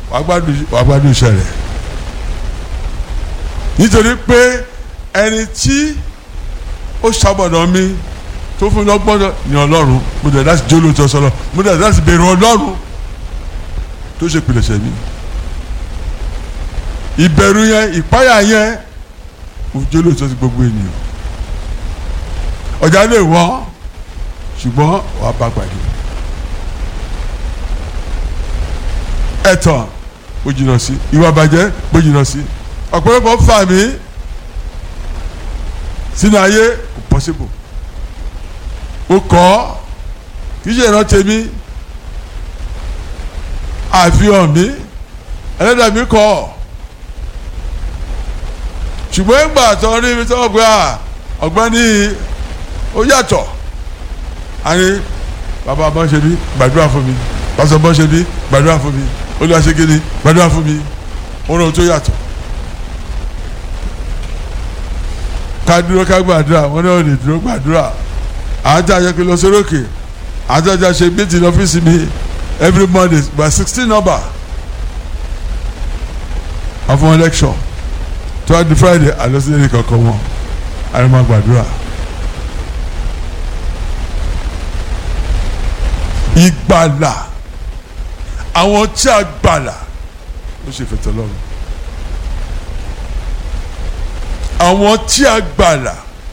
wàá gbádùn wàá gbádùn iṣẹ́ rẹ̀ nítorí pé ẹni tí ó ṣàbọ̀dọ̀ mi tó fún mi lọ́gbọ́dọ̀ ní ọlọ́run mo dẹ̀ láti jóló tó sọlọ mo dẹ̀ láti bèrè ọlọ́run tó ṣe pìlẹ̀ṣẹ̀ mi ìbẹ̀rù yẹn ìpáyà yẹn mo jóló tó ti gbogbo ènìyàn ọjà lè wọ́n ṣùgbọ́n wàá bá pàdé ẹ̀tàn bó jìnnà sí ìwà bàjẹ́ bó jìnnà sí ọ̀pọ̀lọpọ̀ fà mí sínú ayé kò possible ó kọ́ kì í ṣe ìrántí mi àfihàn mi ẹlẹ́dàá mi kọ́ ṣùgbọ́n ìgbà tó rí mi tó gbé à ọ̀gbẹ́ni ó yàtọ̀ àní bàbá bọ́ ṣe bí gbàdúrà fún mi pásọ bọ́ ṣe bí gbàdúrà fún mi olùwàṣẹ́gẹ́ni gbàdúrà fún mi ó rò tó yàtọ̀. ká dúró ká gbàdúrà wọn náà lè dúró gbàdúrà àájá ayẹkẹ lọ sórókè àájá ṣe méjì lọ́fíìsì mi every monday by sixteen number àfọwọ́n election tó wá di friday àlọ́sílẹ̀ kankan wọn àrùn gbàdúrà. ìgbàlà àwọn tí a gbàlà ló ṣe fẹ̀tọ̀ lọ́rùn àwọn tí a gbàlà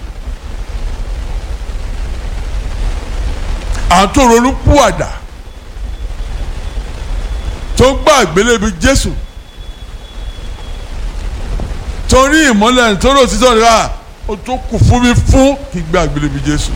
àtòrònú púwàdà tó gbà àgbélébí Jésù torí ìmọ́lẹ̀ torí òtítọ́ rẹ̀ à ó tó kù fún mi fún kí gbà àgbélébí Jésù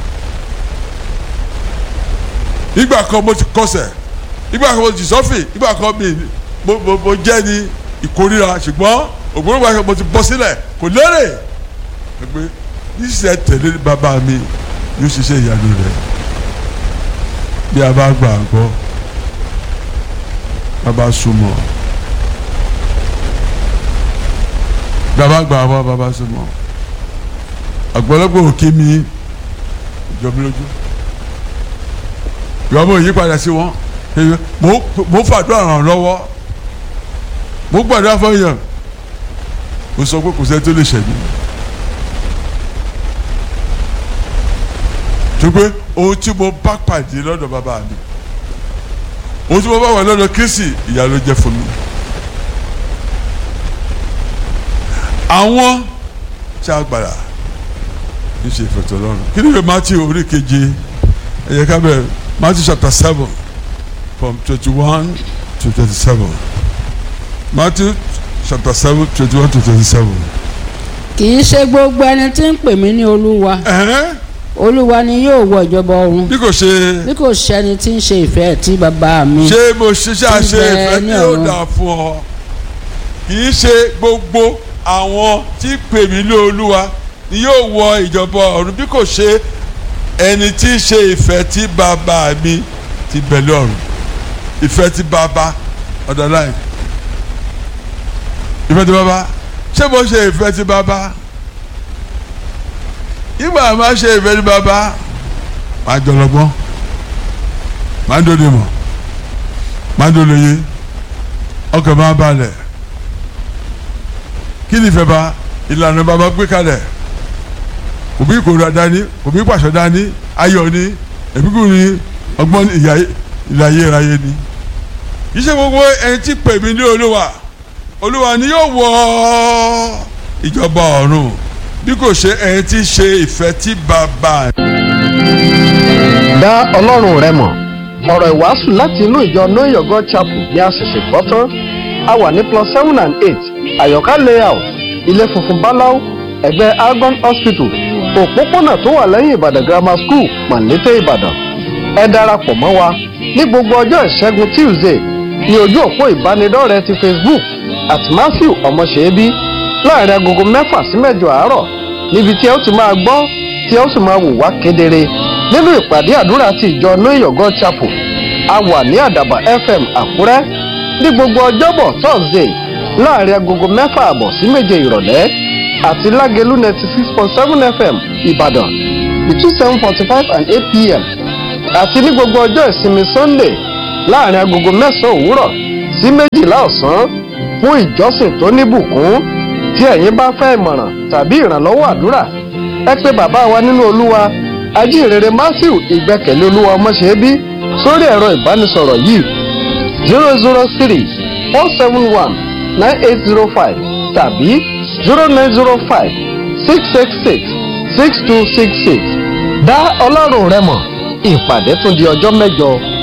ìgbà kan mo ti kọsẹ̀ ìgbà kan mo ti sọ́fì ìgbà kan mi mo mo mo jẹ́ ní ìkórira ṣùgbọ́n ògbóngbò àgbà mo ti bọ́ sílẹ̀ kò lérè pé níṣẹ́ tẹ̀lé bàbá mi yóò ṣiṣẹ́ ìyanu rẹ̀ bí a bá gbà gbọ́ bàbá súnmọ́ bàbá gbà gbọ́ bàbá súnmọ́ àgbọ̀lọ́gbọ̀ òkè mi jọ mi lójú ìwà mo yí padà sí wọn mo fàdúrà ràn lọ́wọ́ mo gbàdúrà fún yàn mo sọ pé kò sẹ́ni tó lè ṣẹ̀mí tó pé ohun tí mo bá pàdé lọ́dọ̀ bàbá mi ohun tí mo bá wà lọ́dọ̀ Kristi ìyà ló jẹ́ fún mi àwọn tí a gbàdá ní ṣe ìfẹ̀tọ̀ lọ́rùn kí ni ìwé Matthew orí keje ẹ̀yẹ ká bẹ̀rẹ̀ Matthew chapter seven from twenty-one to twenty-seven Matthew chapter seven twenty-one to twenty-seven. kì í ṣe gbogbo ẹni tí ń pè mí ní olúwa olúwa ni yóò wọ ìjọba ọ̀run bí kò ṣe bí kò ṣẹni tí ń ṣe ìfẹ́ tí bàbá mi ṣé mo ṣiṣẹ́ àṣe Ibẹ̀ ìfẹ́ ní tí ó ọ̀run. dà fún ọ kì í ṣe gbogbo àwọn tí pè mí ní olúwa ni yóò wọ ìjọba ọ̀run bí kò ṣe ẹni tí í ṣe ìfẹ́ tí bàbá mi ti bẹ̀lẹ̀ ọ̀run ìfẹ́ tí bàbá ọ̀dọ̀ láì ìfẹ́ tí bàbá ṣé mo ṣe ìfẹ́ tí bàbá ìgbà máa ṣe ìfẹ́ tí bàbá máa jọlọgbọ́n máa dòde mọ̀ máa dòde yé ọkàn máa balẹ̀ kí ni ìfẹ́ bá ìlànà bàbá gbé kalẹ̀ kò bí ìkórira dání kò bí pàṣẹ dání ayọ̀ ni ẹ̀bíkú ni ọgbọ́n ìyá ìlàyé ìráyé ni kì í ṣe gbogbo ẹni tí pè mí ní olúwa olúwa ni yóò wọ ìjọba ọ̀run bí kò ṣe ẹni tí ṣe ìfẹ́ tí bàbá dá ọlọ́run rẹ mọ̀ ọ̀rọ̀ ìwàásù láti inú ìjọ know your god chapel ní àṣẹ̀ṣẹ̀ gbọ́ tán a wà ní plus seven and eight àyọ̀ká layout ilé funfun báláú ẹ̀gbẹ́ argon hospital òpópónà tó wà lẹ́yìn ìbàdàn grammar school mọ̀lété ìbàdàn ẹ darapọ̀ mọ́ wa ní gbogbo ọjọ́ ìṣẹ́gun tuesday ní ojú òpó ìbánidọ́rẹ̀ẹ́ ti facebook at matthew ọmọṣẹ́bí láàrin agogo mẹ́fà sí mẹ́jọ àárọ̀ níbi tí ẹ ó ti máa gbọ́ tí ẹ ó sì máa wò wá kedere nínú ìpàdé àdúrà ti ìjọ know your god chapel a wà ní àdàbà fm àkúrẹ́ ní gbogbo ọjọ́bọ̀ thursday láàrin agogo mẹ́fà àbọ̀ sí méje ìrọ̀lẹ́ àti lágẹ̀lú ninety six point seven fm ìbàdàn between seven forty five and eight pm àti ní gbogbo ọjọ́ ìsinmi sunday láàrin agogo mẹ́sàn-án òwúrọ̀ sí méjìlá ọ̀sán fún ìjọsìn tó níbùkún tí ẹ̀yin bá fẹ́ ìmọ̀ràn tàbí ìrànlọ́wọ́ àdúrà ẹ pé bàbá wa nínú olúwa ajínrere matthew ìgbẹ́kẹ̀lé olúwa ọmọṣẹ́bí sórí ẹ̀rọ ìbánisọ̀rọ̀ yìí zero zero three four seven one nine eight zero five tàbí zero nine zero five six six six six two six six dá ọlọ́run rẹ mọ̀ ìpàdé tún di ọjọ́ mẹ́jọ.